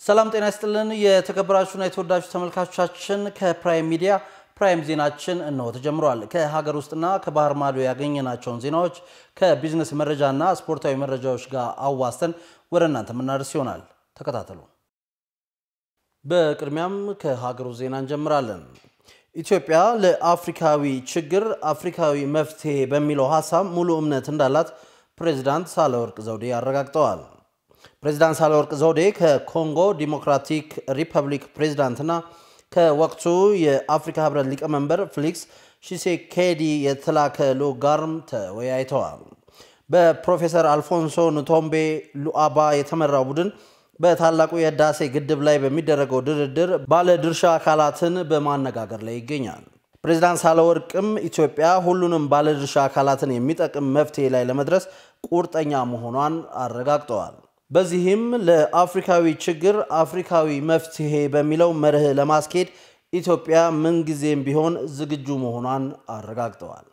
ሰላም ጤና ይስጥልን። የተከበራችሁና የተወዳችሁ ተመልካቾቻችን ከፕራይም ሚዲያ ፕራይም ዜናችን እነሆ ተጀምሯል። ከሀገር ውስጥና ከባህር ማዶ ያገኘናቸውን ዜናዎች ከቢዝነስ መረጃና ስፖርታዊ መረጃዎች ጋር አዋስተን ወደ እናንተ የምናደርስ ይሆናል። ተከታተሉ። በቅድሚያም ከሀገር ውስጥ ዜና እንጀምራለን። ኢትዮጵያ ለአፍሪካዊ ችግር አፍሪካዊ መፍትሄ በሚለው ሀሳብ ሙሉ እምነት እንዳላት ፕሬዚዳንት ሳህለወርቅ ዘውዴ አረጋግጠዋል። ፕሬዚዳንት ሳህለወርቅ ዘውዴ ከኮንጎ ዲሞክራቲክ ሪፐብሊክ ፕሬዚዳንትና ከወቅቱ የአፍሪካ ህብረት ሊቀመንበር ፌሊክስ ሺሴኬዲ የተላከ ልዑክ ጋርም ተወያይተዋል። በፕሮፌሰር አልፎንሶ ንቶምቤ ሉአባ የተመራው ቡድን በታላቁ የህዳሴ ግድብ ላይ በሚደረገው ድርድር ባለድርሻ አካላትን በማነጋገር ላይ ይገኛል። ፕሬዚዳንት ሳህለወርቅም ኢትዮጵያ ሁሉንም ባለድርሻ አካላትን የሚጠቅም መፍትሄ ላይ ለመድረስ ቁርጠኛ መሆኗን አረጋግጠዋል። በዚህም ለአፍሪካዊ ችግር አፍሪካዊ መፍትሄ በሚለው መርህ ለማስኬድ ኢትዮጵያ ምንጊዜም ቢሆን ዝግጁ መሆኗን አረጋግጠዋል።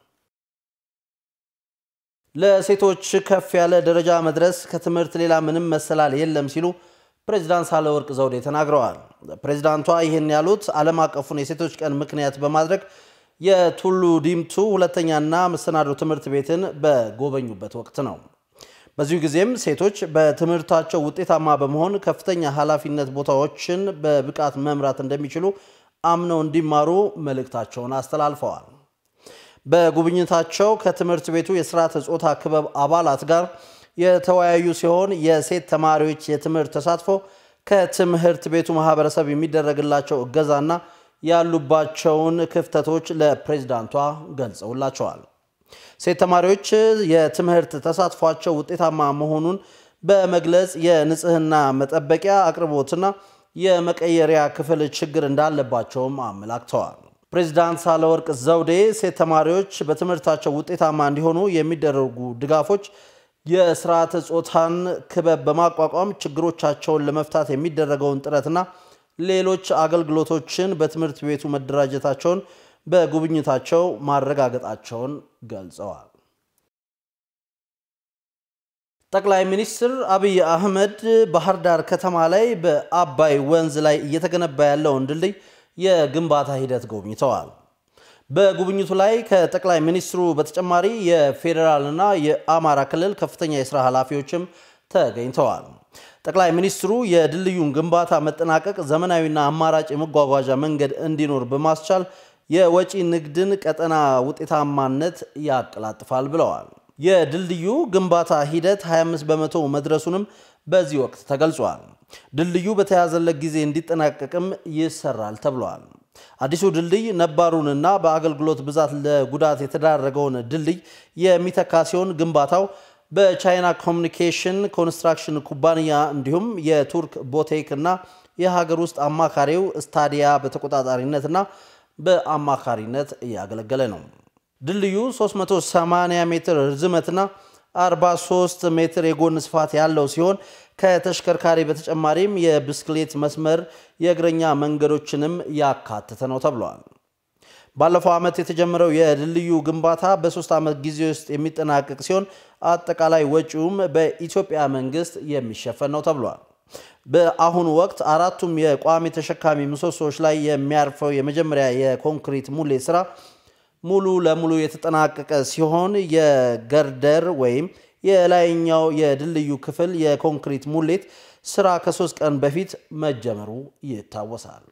ለሴቶች ከፍ ያለ ደረጃ መድረስ ከትምህርት ሌላ ምንም መሰላል የለም ሲሉ ፕሬዚዳንት ሳህለወርቅ ዘውዴ ተናግረዋል። ፕሬዚዳንቷ ይህን ያሉት ዓለም አቀፉን የሴቶች ቀን ምክንያት በማድረግ የቱሉ ዲምቱ ሁለተኛና መሰናዶ ትምህርት ቤትን በጎበኙበት ወቅት ነው። በዚሁ ጊዜም ሴቶች በትምህርታቸው ውጤታማ በመሆን ከፍተኛ ኃላፊነት ቦታዎችን በብቃት መምራት እንደሚችሉ አምነው እንዲማሩ መልእክታቸውን አስተላልፈዋል። በጉብኝታቸው ከትምህርት ቤቱ የስርዓተ ጾታ ክበብ አባላት ጋር የተወያዩ ሲሆን የሴት ተማሪዎች የትምህርት ተሳትፎ ከትምህርት ቤቱ ማህበረሰብ የሚደረግላቸው እገዛና ያሉባቸውን ክፍተቶች ለፕሬዝዳንቷ ገልጸውላቸዋል። ሴት ተማሪዎች የትምህርት ተሳትፏቸው ውጤታማ መሆኑን በመግለጽ የንጽህና መጠበቂያ አቅርቦትና የመቀየሪያ ክፍል ችግር እንዳለባቸውም አመላክተዋል። ፕሬዚዳንት ሳህለወርቅ ዘውዴ ሴት ተማሪዎች በትምህርታቸው ውጤታማ እንዲሆኑ የሚደረጉ ድጋፎች የስርዓተ ጾታን ክበብ በማቋቋም ችግሮቻቸውን ለመፍታት የሚደረገውን ጥረትና ሌሎች አገልግሎቶችን በትምህርት ቤቱ መደራጀታቸውን በጉብኝታቸው ማረጋገጣቸውን ገልጸዋል። ጠቅላይ ሚኒስትር አብይ አህመድ ባህር ዳር ከተማ ላይ በአባይ ወንዝ ላይ እየተገነባ ያለውን ድልድይ የግንባታ ሂደት ጎብኝተዋል። በጉብኝቱ ላይ ከጠቅላይ ሚኒስትሩ በተጨማሪ የፌዴራልና የአማራ ክልል ከፍተኛ የስራ ኃላፊዎችም ተገኝተዋል። ጠቅላይ ሚኒስትሩ የድልድዩን ግንባታ መጠናቀቅ ዘመናዊና አማራጭ የመጓጓዣ መንገድ እንዲኖር በማስቻል የወጪ ንግድን ቀጠና ውጤታማነት ያቀላጥፋል ብለዋል። የድልድዩ ግንባታ ሂደት 25 በመቶ መድረሱንም በዚህ ወቅት ተገልጿል። ድልድዩ በተያዘለት ጊዜ እንዲጠናቀቅም ይሰራል ተብሏል። አዲሱ ድልድይ ነባሩንና በአገልግሎት ብዛት ለጉዳት የተዳረገውን ድልድይ የሚተካ ሲሆን ግንባታው በቻይና ኮሚኒኬሽን ኮንስትራክሽን ኩባንያ እንዲሁም የቱርክ ቦቴክ እና የሀገር ውስጥ አማካሪው ስታዲያ በተቆጣጣሪነትና በአማካሪነት እያገለገለ ነው። ድልድዩ 380 ሜትር ርዝመትና 43 ሜትር የጎን ስፋት ያለው ሲሆን ከተሽከርካሪ በተጨማሪም የብስክሌት መስመር፣ የእግረኛ መንገዶችንም ያካተተ ነው ተብሏል። ባለፈው ዓመት የተጀመረው የድልድዩ ግንባታ በሶስት ዓመት ጊዜ ውስጥ የሚጠናቀቅ ሲሆን አጠቃላይ ወጪውም በኢትዮጵያ መንግስት የሚሸፈን ነው ተብሏል። በአሁኑ ወቅት አራቱም የቋሚ ተሸካሚ ምሰሶዎች ላይ የሚያርፈው የመጀመሪያ የኮንክሪት ሙሌት ስራ ሙሉ ለሙሉ የተጠናቀቀ ሲሆን የገርደር ወይም የላይኛው የድልድዩ ክፍል የኮንክሪት ሙሌት ስራ ከሶስት ቀን በፊት መጀመሩ ይታወሳል።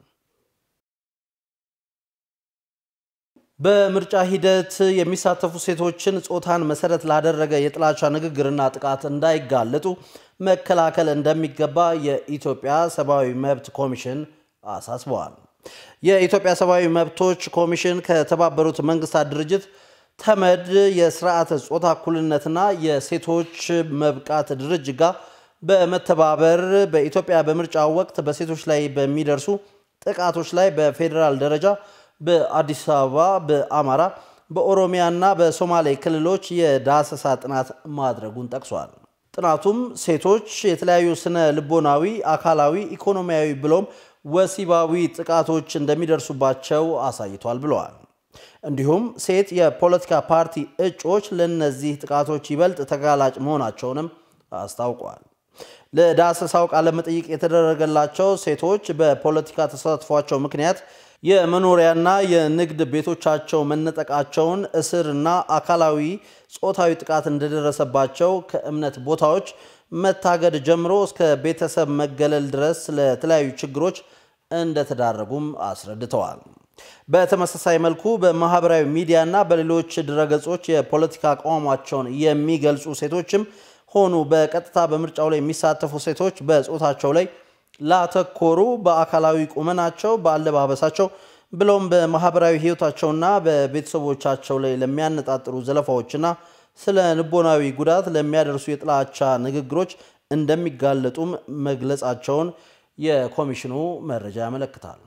በምርጫ ሂደት የሚሳተፉ ሴቶችን ጾታን መሰረት ላደረገ የጥላቻ ንግግርና ጥቃት እንዳይጋለጡ መከላከል እንደሚገባ የኢትዮጵያ ሰብአዊ መብት ኮሚሽን አሳስበዋል። የኢትዮጵያ ሰብአዊ መብቶች ኮሚሽን ከተባበሩት መንግስታት ድርጅት ተመድ የስርዓተ ጾታ እኩልነትና የሴቶች መብቃት ድርጅት ጋር በመተባበር በኢትዮጵያ በምርጫ ወቅት በሴቶች ላይ በሚደርሱ ጥቃቶች ላይ በፌዴራል ደረጃ በአዲስ አበባ፣ በአማራ፣ በኦሮሚያና በሶማሌ ክልሎች የዳሰሳ ጥናት ማድረጉን ጠቅሷል። ጥናቱም ሴቶች የተለያዩ ስነ ልቦናዊ፣ አካላዊ፣ ኢኮኖሚያዊ ብሎም ወሲባዊ ጥቃቶች እንደሚደርሱባቸው አሳይቷል ብለዋል። እንዲሁም ሴት የፖለቲካ ፓርቲ እጩዎች ለእነዚህ ጥቃቶች ይበልጥ ተጋላጭ መሆናቸውንም አስታውቋል። ለዳሰሳው ቃለ መጠይቅ የተደረገላቸው ሴቶች በፖለቲካ ተሳትፏቸው ምክንያት የመኖሪያና የንግድ ቤቶቻቸው መነጠቃቸውን፣ እስርና አካላዊ ጾታዊ ጥቃት እንደደረሰባቸው ከእምነት ቦታዎች መታገድ ጀምሮ እስከ ቤተሰብ መገለል ድረስ ለተለያዩ ችግሮች እንደተዳረጉም አስረድተዋል። በተመሳሳይ መልኩ በማህበራዊ ሚዲያና በሌሎች ድረገጾች የፖለቲካ አቋማቸውን የሚገልጹ ሴቶችም ሆኑ በቀጥታ በምርጫው ላይ የሚሳተፉ ሴቶች በጾታቸው ላይ ላተኮሩ በአካላዊ ቁመናቸው፣ በአለባበሳቸው ብለውም በማህበራዊ ህይወታቸውና በቤተሰቦቻቸው ላይ ለሚያነጣጥሩ ዘለፋዎችና ስለ ልቦናዊ ጉዳት ለሚያደርሱ የጥላቻ ንግግሮች እንደሚጋለጡም መግለጻቸውን የኮሚሽኑ መረጃ ያመለክታል።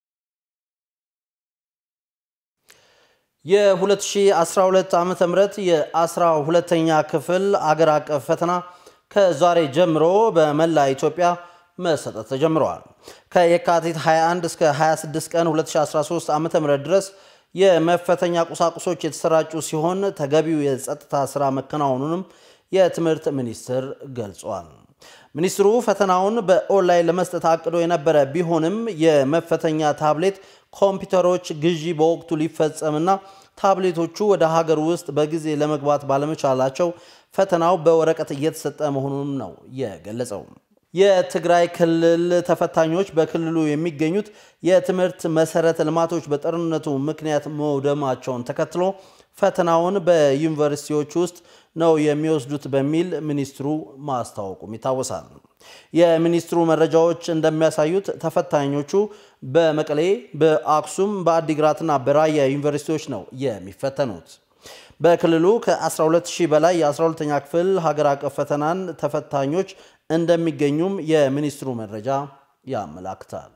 የ2012 ዓ ም የ12ተኛ ክፍል አገር አቀፍ ፈተና ከዛሬ ጀምሮ በመላ ኢትዮጵያ መሰጠት ተጀምረዋል። ከየካቲት 21 እስከ 26 ቀን 2013 ዓ ም ድረስ የመፈተኛ ቁሳቁሶች የተሰራጩ ሲሆን ተገቢው የጸጥታ ስራ መከናወኑንም የትምህርት ሚኒስቴር ገልጿል። ሚኒስትሩ ፈተናውን በኦንላይን ለመስጠት አቅዶ የነበረ ቢሆንም የመፈተኛ ታብሌት ኮምፒውተሮች ግዢ በወቅቱ ሊፈጸምና ታብሌቶቹ ወደ ሀገር ውስጥ በጊዜ ለመግባት ባለመቻላቸው ፈተናው በወረቀት እየተሰጠ መሆኑንም ነው የገለጸው። የትግራይ ክልል ተፈታኞች በክልሉ የሚገኙት የትምህርት መሰረተ ልማቶች በጦርነቱ ምክንያት መውደማቸውን ተከትሎ ፈተናውን በዩኒቨርሲቲዎች ውስጥ ነው የሚወስዱት በሚል ሚኒስትሩ ማስታወቁም ይታወሳል። የሚኒስትሩ መረጃዎች እንደሚያሳዩት ተፈታኞቹ በመቀሌ፣ በአክሱም፣ በአዲግራትና በራያ ዩኒቨርሲቲዎች ነው የሚፈተኑት። በክልሉ ከ12000 በላይ የ12ኛ ክፍል ሀገር አቀፍ ፈተናን ተፈታኞች እንደሚገኙም የሚኒስትሩ መረጃ ያመላክታል።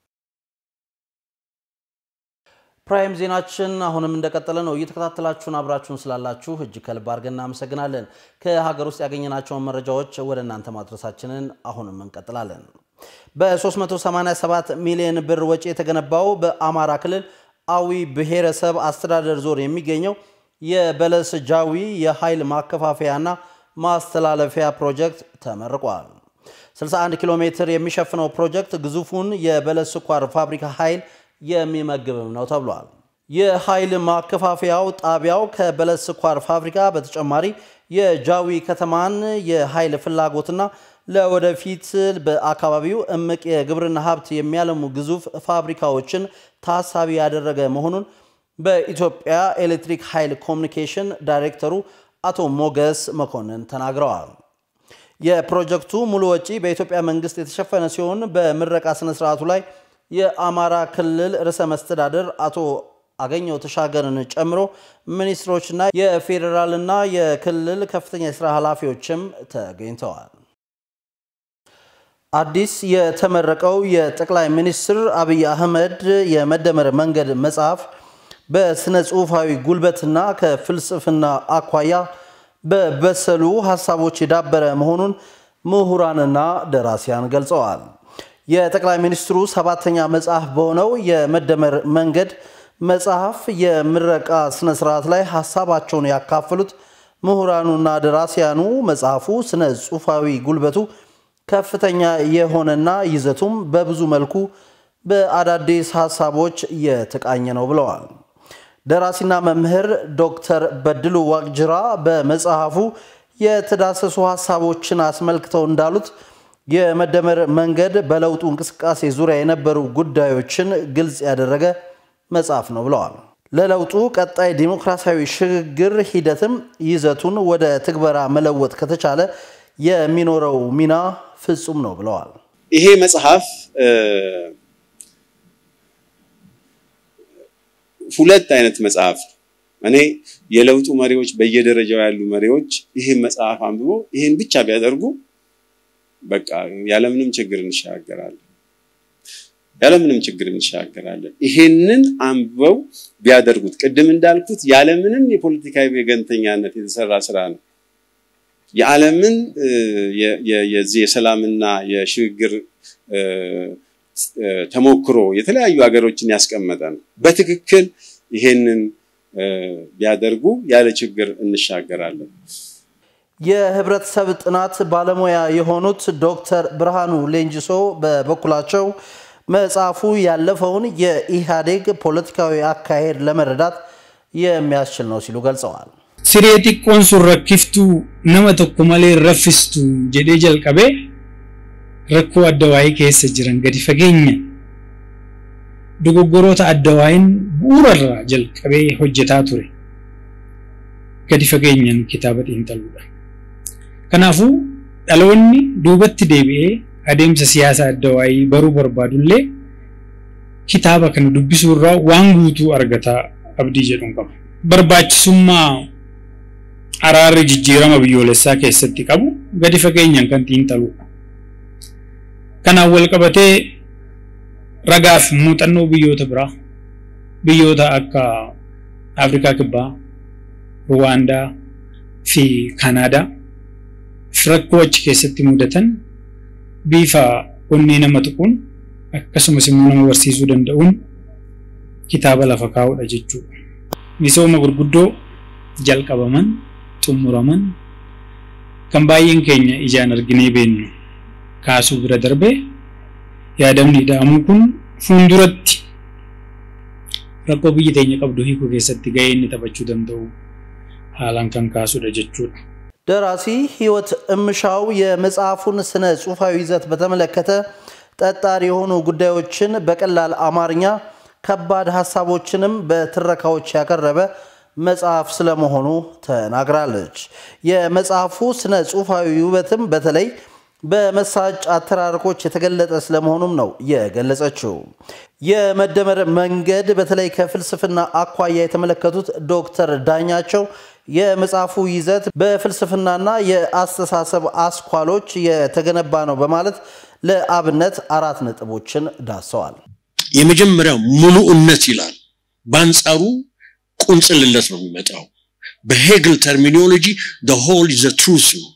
ፕራይም ዜናችን አሁንም እንደቀጠለ ነው። እየተከታተላችሁን አብራችሁን ስላላችሁ እጅግ ከልብ አድርገን እናመሰግናለን። ከሀገር ውስጥ ያገኘናቸውን መረጃዎች ወደ እናንተ ማድረሳችንን አሁንም እንቀጥላለን። በ387 ሚሊዮን ብር ወጪ የተገነባው በአማራ ክልል አዊ ብሔረሰብ አስተዳደር ዞን የሚገኘው የበለስ ጃዊ የኃይል ማከፋፈያና ማስተላለፊያ ፕሮጀክት ተመርቋል። 61 ኪሎ ሜትር የሚሸፍነው ፕሮጀክት ግዙፉን የበለስ ስኳር ፋብሪካ ኃይል የሚመግብም ነው ተብሏል። የኃይል ማከፋፈያው ጣቢያው ከበለስ ስኳር ፋብሪካ በተጨማሪ የጃዊ ከተማን የኃይል ፍላጎትና ለወደፊት በአካባቢው እምቅ የግብርና ሀብት የሚያለሙ ግዙፍ ፋብሪካዎችን ታሳቢ ያደረገ መሆኑን በኢትዮጵያ ኤሌክትሪክ ኃይል ኮሚኒኬሽን ዳይሬክተሩ አቶ ሞገስ መኮንን ተናግረዋል። የፕሮጀክቱ ሙሉ ወጪ በኢትዮጵያ መንግስት የተሸፈነ ሲሆን በምረቃ ስነስርዓቱ ላይ የአማራ ክልል ርዕሰ መስተዳደር አቶ አገኘው ተሻገርን ጨምሮ ሚኒስትሮችና የፌዴራልና የክልል ከፍተኛ የስራ ኃላፊዎችም ተገኝተዋል። አዲስ የተመረቀው የጠቅላይ ሚኒስትር አብይ አህመድ የመደመር መንገድ መጽሐፍ በስነ ጽሑፋዊ ጉልበትና ከፍልስፍና አኳያ በበሰሉ ሀሳቦች የዳበረ መሆኑን ምሁራንና ደራሲያን ገልጸዋል። የጠቅላይ ሚኒስትሩ ሰባተኛ መጽሐፍ በሆነው የመደመር መንገድ መጽሐፍ የምረቃ ስነ ስርዓት ላይ ሀሳባቸውን ያካፈሉት ምሁራኑና ደራሲያኑ መጽሐፉ ስነ ጽሑፋዊ ጉልበቱ ከፍተኛ የሆነና ይዘቱም በብዙ መልኩ በአዳዲስ ሀሳቦች የተቃኘ ነው ብለዋል። ደራሲና መምህር ዶክተር በድሉ ዋቅጅራ በመጽሐፉ የተዳሰሱ ሀሳቦችን አስመልክተው እንዳሉት የመደመር መንገድ በለውጡ እንቅስቃሴ ዙሪያ የነበሩ ጉዳዮችን ግልጽ ያደረገ መጽሐፍ ነው ብለዋል። ለለውጡ ቀጣይ ዲሞክራሲያዊ ሽግግር ሂደትም ይዘቱን ወደ ትግበራ መለወጥ ከተቻለ የሚኖረው ሚና ፍጹም ነው ብለዋል። ይሄ መጽሐፍ ሁለት አይነት መጽሐፍ ነው። እኔ የለውጡ መሪዎች በየደረጃው ያሉ መሪዎች ይህን መጽሐፍ አንብቦ ይህን ብቻ ቢያደርጉ በቃ ያለምንም ችግር እንሻገራለን፣ ያለምንም ችግር እንሻገራለን። ይሄንን አንብበው ቢያደርጉት ቅድም እንዳልኩት ያለምንም የፖለቲካዊ ወገንተኛነት የተሰራ ስራ ነው። የዓለምን የዚህ የሰላምና የሽግግር ተሞክሮ የተለያዩ ሀገሮችን ያስቀመጠ ነው። በትክክል ይሄንን ቢያደርጉ ያለ ችግር እንሻገራለን። የህብረተሰብ ጥናት ባለሙያ የሆኑት ዶክተር ብርሃኑ ሌንጅሶ በበኩላቸው መጽሐፉ ያለፈውን የኢህአዴግ ፖለቲካዊ አካሄድ ለመረዳት የሚያስችል ነው ሲሉ ገልጸዋል። siree xiqqoon sun rakkiftuu nama tokko malee raffistu jedhee jalqabee rakkoo adda waa'ee keessa jiran gadi fageenya dogoggoroota adda waa'een bu'uurarraa jalqabee hojjetaa ture gadi fageenyaan kitaaba xiinxaluudha. Kanaafuu dhaloonni duubatti deebi'ee adeemsa siyaasa adda waa'ee baruu barbaadullee kitaaba kana dubbisuu irraa waan guutuu argataa abdii jedhuun qaba. Barbaachisummaa araarri jijjiirama biyyoolessaa keessatti qabu gadi fageenyaan kan xiinxaludha. Kanaan wal qabatee ragaa fi muuxannoo biyyoota biraa biyyoota akka Afrikaa Kibbaa, Ruwaandaa fi Kanaadaa rakkoo achi keessatti mudatan bifa onnee nama tuquun akkasumas immoo nama barsiisuu danda'uun kitaaba lafa kaa'udha jechuudha. Misooma gurguddoo jalqabaman xumuraman kan baay'een keenya ijaan arginee beennu kaasuu bira darbee yaadamni ida'amuu kun fuulduratti rakkoo biyyi teenya qabdu hiikuu keessatti gahee inni taphachuu danda'u haalaan kan kaasudha jechuudha. ደራሲ ህይወት እምሻው የመጽሐፉን ስነ ጽሁፋዊ ይዘት በተመለከተ ጠጣር የሆኑ ጉዳዮችን በቀላል አማርኛ ከባድ ሀሳቦችንም በትረካዎች ያቀረበ መጽሐፍ ስለመሆኑ ተናግራለች። የመጽሐፉ ስነ ጽሁፋዊ ውበትም በተለይ በመሳጭ አተራረኮች የተገለጠ ስለመሆኑም ነው የገለጸችው። የመደመር መንገድ በተለይ ከፍልስፍና አኳያ የተመለከቱት ዶክተር ዳኛቸው የመጽሐፉ ይዘት በፍልስፍናና የአስተሳሰብ አስኳሎች የተገነባ ነው በማለት ለአብነት አራት ነጥቦችን ዳሰዋል። የመጀመሪያው ሙሉእነት ይላል። በአንጻሩ ቁንጽልነት ነው የሚመጣው። በሄግል ተርሚኖሎጂ the whole is the truth ነው።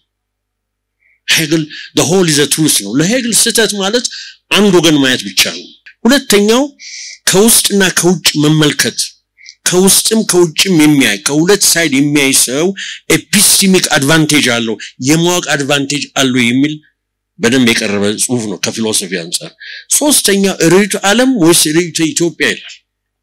ሄግል the whole is the truth ነው። ለሄግል ስህተት ማለት አንድ ወገን ማየት ብቻ ነው። ሁለተኛው ከውስጥና ከውጭ መመልከት ከውስጥም ከውጭም የሚያይ ከሁለት ሳይድ የሚያይ ሰው ኤፒስቲሚክ አድቫንቴጅ አለው የማወቅ አድቫንቴጅ አለው የሚል በደንብ የቀረበ ጽሁፍ ነው ከፊሎሶፊ አንጻር። ሶስተኛ ርዕዮተ ዓለም ወይስ ርዕዮተ ኢትዮጵያ ይላል።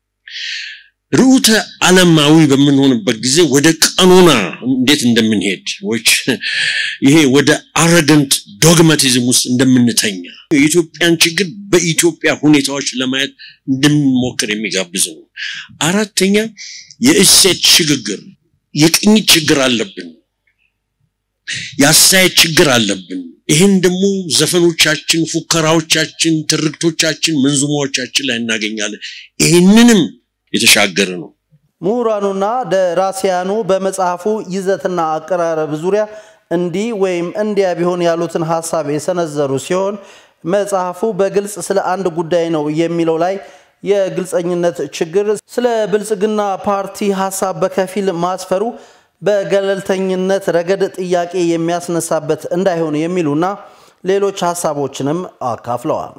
ርዕዮተ ዓለማዊ በምንሆንበት ጊዜ ወደ ቀኖና እንዴት እንደምንሄድ ወይች ይሄ ወደ አረገንት ዶግማቲዝም ውስጥ እንደምንተኛ የኢትዮጵያን ችግር በኢትዮጵያ ሁኔታዎች ለማየት እንደምንሞክር የሚጋብዝ ነው። አራተኛ የእሴት ሽግግር፣ የቅኝት ችግር አለብን፣ የአስተያየት ችግር አለብን። ይህን ደግሞ ዘፈኖቻችን፣ ፉከራዎቻችን፣ ትርክቶቻችን፣ መንዙማዎቻችን ላይ እናገኛለን። ይህንንም የተሻገረ ነው። ምሁራኑና ደራሲያኑ በመጽሐፉ ይዘትና አቀራረብ ዙሪያ እንዲህ ወይም እንዲያ ቢሆን ያሉትን ሀሳብ የሰነዘሩ ሲሆን መጽሐፉ በግልጽ ስለ አንድ ጉዳይ ነው የሚለው ላይ የግልጸኝነት ችግር፣ ስለ ብልጽግና ፓርቲ ሀሳብ በከፊል ማስፈሩ በገለልተኝነት ረገድ ጥያቄ የሚያስነሳበት እንዳይሆን የሚሉና ሌሎች ሀሳቦችንም አካፍለዋል።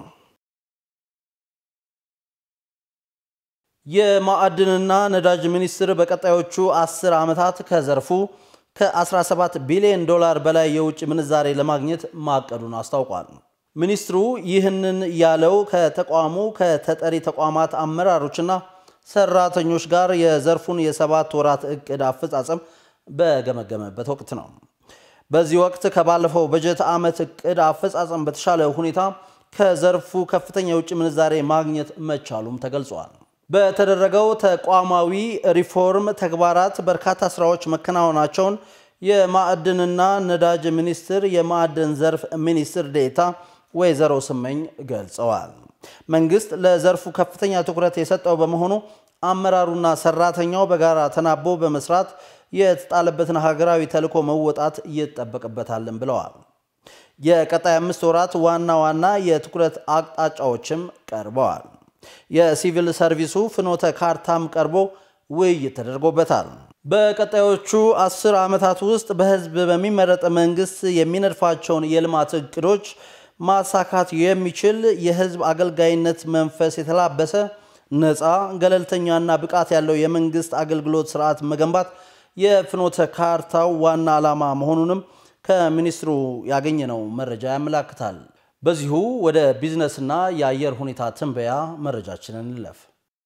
የማዕድንና ነዳጅ ሚኒስቴር በቀጣዮቹ አስር ዓመታት ከዘርፉ ከ17 ቢሊዮን ዶላር በላይ የውጭ ምንዛሬ ለማግኘት ማቀዱን አስታውቋል። ሚኒስትሩ ይህንን ያለው ከተቋሙ ከተጠሪ ተቋማት አመራሮችና ሰራተኞች ጋር የዘርፉን የሰባት ወራት እቅድ አፈጻጸም በገመገመበት ወቅት ነው። በዚህ ወቅት ከባለፈው በጀት ዓመት እቅድ አፈጻጸም በተሻለ ሁኔታ ከዘርፉ ከፍተኛ የውጭ ምንዛሬ ማግኘት መቻሉም ተገልጿል። በተደረገው ተቋማዊ ሪፎርም ተግባራት በርካታ ስራዎች መከናወናቸውን የማዕድንና ነዳጅ ሚኒስቴር የማዕድን ዘርፍ ሚኒስትር ዴኤታ ወይዘሮ ስመኝ ገልጸዋል። መንግስት ለዘርፉ ከፍተኛ ትኩረት የሰጠው በመሆኑ አመራሩና ሰራተኛው በጋራ ተናቦ በመስራት የተጣለበትን ሀገራዊ ተልዕኮ መወጣት ይጠበቅበታልን ብለዋል። የቀጣይ አምስት ወራት ዋና ዋና የትኩረት አቅጣጫዎችም ቀርበዋል። የሲቪል ሰርቪሱ ፍኖተ ካርታም ቀርቦ ውይይት ተደርጎበታል። በቀጣዮቹ አስር ዓመታት ውስጥ በህዝብ በሚመረጥ መንግስት የሚነድፋቸውን የልማት እቅዶች ማሳካት የሚችል የህዝብ አገልጋይነት መንፈስ የተላበሰ ነፃ፣ ገለልተኛና ብቃት ያለው የመንግስት አገልግሎት ስርዓት መገንባት የፍኖተ ካርታው ዋና ዓላማ መሆኑንም ከሚኒስትሩ ያገኘነው መረጃ ያመላክታል። በዚሁ ወደ ቢዝነስና የአየር ሁኔታ ትንበያ መረጃችንን እንለፍ።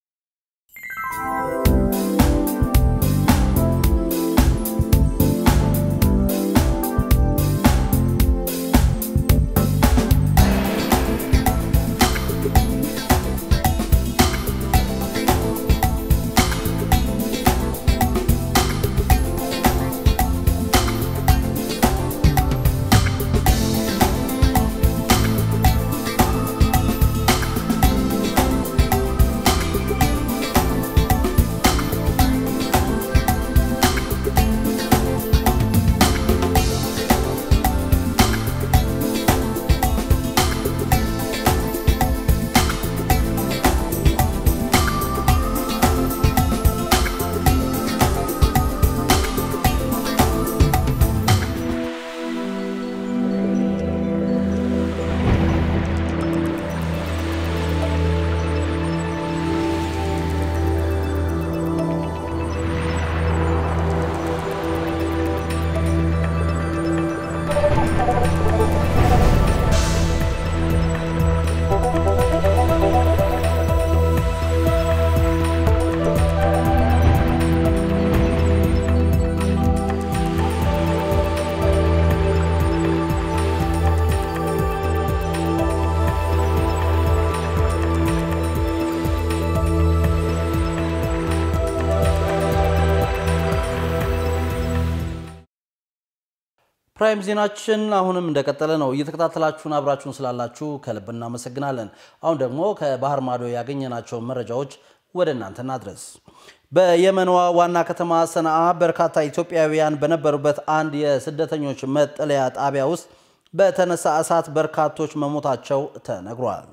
ፕራይም ዜናችን አሁንም እንደቀጠለ ነው። እየተከታተላችሁን አብራችሁን ስላላችሁ ከልብ እናመሰግናለን። አሁን ደግሞ ከባህር ማዶ ያገኘናቸውን መረጃዎች ወደ እናንተ እናድረስ። በየመንዋ ዋና ከተማ ሰነአ በርካታ ኢትዮጵያውያን በነበሩበት አንድ የስደተኞች መጠለያ ጣቢያ ውስጥ በተነሳ እሳት በርካቶች መሞታቸው ተነግሯል።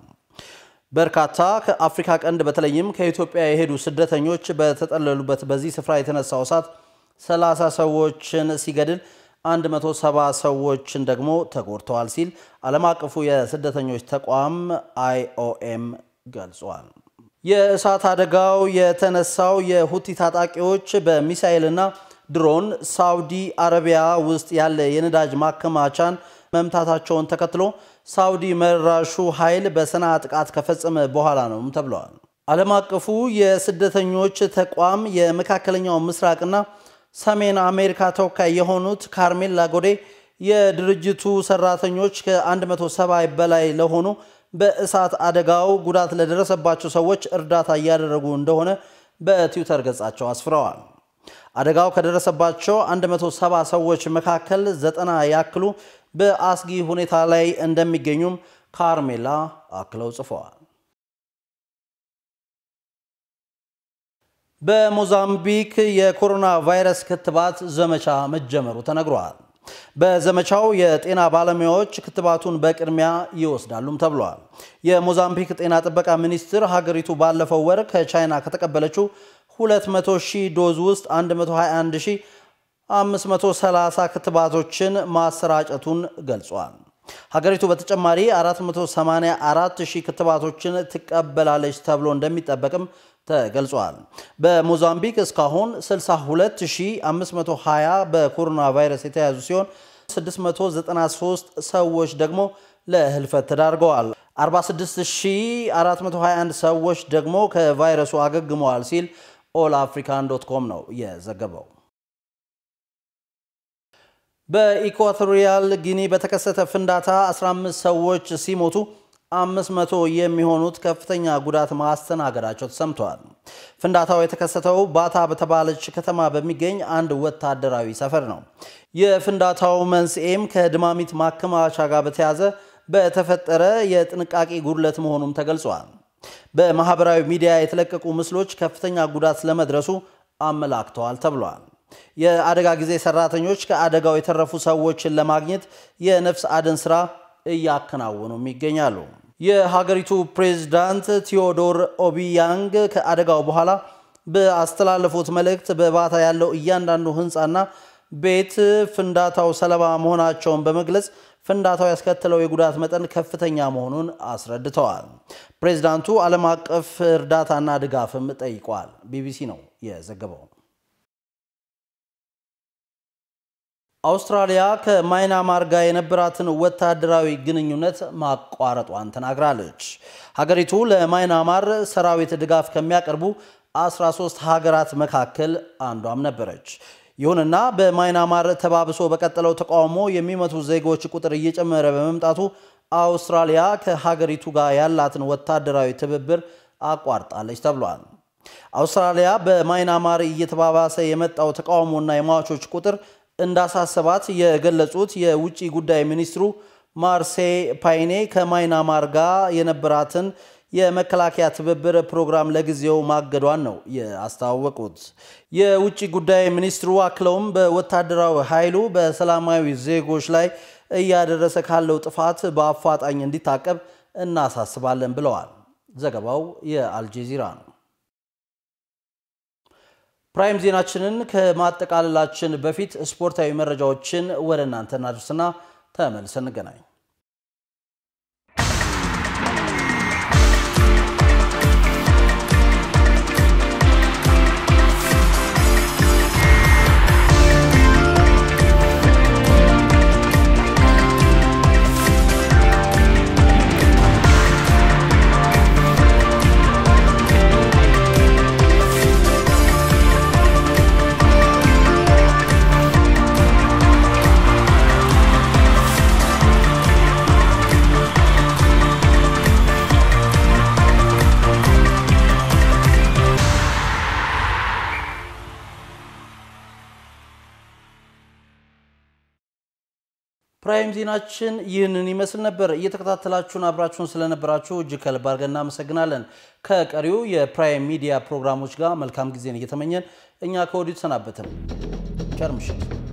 በርካታ ከአፍሪካ ቀንድ በተለይም ከኢትዮጵያ የሄዱ ስደተኞች በተጠለሉበት በዚህ ስፍራ የተነሳው እሳት 30 ሰዎችን ሲገድል 170 ሰዎችን ደግሞ ተጎድተዋል ሲል ዓለም አቀፉ የስደተኞች ተቋም አይኦኤም ገልጿል። የእሳት አደጋው የተነሳው የሁቲ ታጣቂዎች በሚሳኤልና ድሮን ሳውዲ አረቢያ ውስጥ ያለ የነዳጅ ማከማቻን መምታታቸውን ተከትሎ ሳውዲ መራሹ ኃይል በሰንዓ ጥቃት ከፈጸመ በኋላ ነው ተብለዋል። ዓለም አቀፉ የስደተኞች ተቋም የመካከለኛው ምስራቅና ሰሜን አሜሪካ ተወካይ የሆኑት ካርሜላ ጎዴ የድርጅቱ ሰራተኞች ከ170 በላይ ለሆኑ በእሳት አደጋው ጉዳት ለደረሰባቸው ሰዎች እርዳታ እያደረጉ እንደሆነ በትዊተር ገጻቸው አስፍረዋል። አደጋው ከደረሰባቸው 170 ሰዎች መካከል ዘጠና ያክሉ በአስጊ ሁኔታ ላይ እንደሚገኙም ካርሜላ አክለው ጽፈዋል። በሞዛምቢክ የኮሮና ቫይረስ ክትባት ዘመቻ መጀመሩ ተነግሯል። በዘመቻው የጤና ባለሙያዎች ክትባቱን በቅድሚያ ይወስዳሉም ተብሏል። የሞዛምቢክ ጤና ጥበቃ ሚኒስቴር ሀገሪቱ ባለፈው ወር ከቻይና ከተቀበለችው 200 ሺህ ዶዝ ውስጥ 121530 ክትባቶችን ማሰራጨቱን ገልጿል። ሀገሪቱ በተጨማሪ 484 ሺህ ክትባቶችን ትቀበላለች ተብሎ እንደሚጠበቅም ተገልጿል። በሞዛምቢክ እስካሁን 62520 በኮሮና ቫይረስ የተያዙ ሲሆን 693 ሰዎች ደግሞ ለህልፈት ተዳርገዋል። 46421 ሰዎች ደግሞ ከቫይረሱ አገግመዋል ሲል ኦል አፍሪካን ዶት ኮም ነው የዘገበው። በኢኳቶሪያል ጊኒ በተከሰተ ፍንዳታ 15 ሰዎች ሲሞቱ 500 የሚሆኑት ከፍተኛ ጉዳት ማስተናገዳቸው ተሰምተዋል። ፍንዳታው የተከሰተው ባታ በተባለች ከተማ በሚገኝ አንድ ወታደራዊ ሰፈር ነው። የፍንዳታው መንስኤም ከድማሚት ማከማቻ ጋር በተያዘ በተፈጠረ የጥንቃቄ ጉድለት መሆኑም ተገልጿል። በማህበራዊ ሚዲያ የተለቀቁ ምስሎች ከፍተኛ ጉዳት ስለመድረሱ አመላክተዋል ተብሏል። የአደጋ ጊዜ ሰራተኞች ከአደጋው የተረፉ ሰዎችን ለማግኘት የነፍስ አድን ስራ እያከናወኑም ይገኛሉ። የሀገሪቱ ፕሬዝዳንት ቴዎዶር ኦቢያንግ ከአደጋው በኋላ በአስተላለፉት መልእክት በባታ ያለው እያንዳንዱ ህንፃና ቤት ፍንዳታው ሰለባ መሆናቸውን በመግለጽ ፍንዳታው ያስከተለው የጉዳት መጠን ከፍተኛ መሆኑን አስረድተዋል። ፕሬዝዳንቱ ዓለም አቀፍ እርዳታና ድጋፍም ጠይቋል። ቢቢሲ ነው የዘገበው። አውስትራሊያ ከማይናማር ጋር የነበራትን ወታደራዊ ግንኙነት ማቋረጧን ተናግራለች። ሀገሪቱ ለማይናማር ሰራዊት ድጋፍ ከሚያቀርቡ 13 ሀገራት መካከል አንዷም ነበረች። ይሁንና በማይናማር ተባብሶ በቀጠለው ተቃውሞ የሚመቱ ዜጎች ቁጥር እየጨመረ በመምጣቱ አውስትራሊያ ከሀገሪቱ ጋር ያላትን ወታደራዊ ትብብር አቋርጣለች ተብሏል። አውስትራሊያ በማይናማር እየተባባሰ የመጣው ተቃውሞና የሟቾች ቁጥር እንዳሳሰባት የገለጹት የውጭ ጉዳይ ሚኒስትሩ ማርሴይ ፓይኔ ከማይናማር ጋር የነበራትን የመከላከያ ትብብር ፕሮግራም ለጊዜው ማገዷን ነው ያስታወቁት። የውጭ ጉዳይ ሚኒስትሩ አክለውም በወታደራዊ ኃይሉ በሰላማዊ ዜጎች ላይ እያደረሰ ካለው ጥፋት በአፋጣኝ እንዲታቀብ እናሳስባለን ብለዋል። ዘገባው የአልጀዚራ ነው። ፕራይም ዜናችንን ከማጠቃለላችን በፊት ስፖርታዊ መረጃዎችን ወደ እናንተ እናድርስና ተመልሰን እንገናኝ። ፕራይም ዜናችን ይህንን ይመስል ነበር። እየተከታተላችሁን አብራችሁን ስለነበራችሁ እጅግ ከልብ አድርገን እናመሰግናለን። ከቀሪው የፕራይም ሚዲያ ፕሮግራሞች ጋር መልካም ጊዜን እየተመኘን እኛ ከወዲሁ ተሰናበትን። ቸር ምሽት።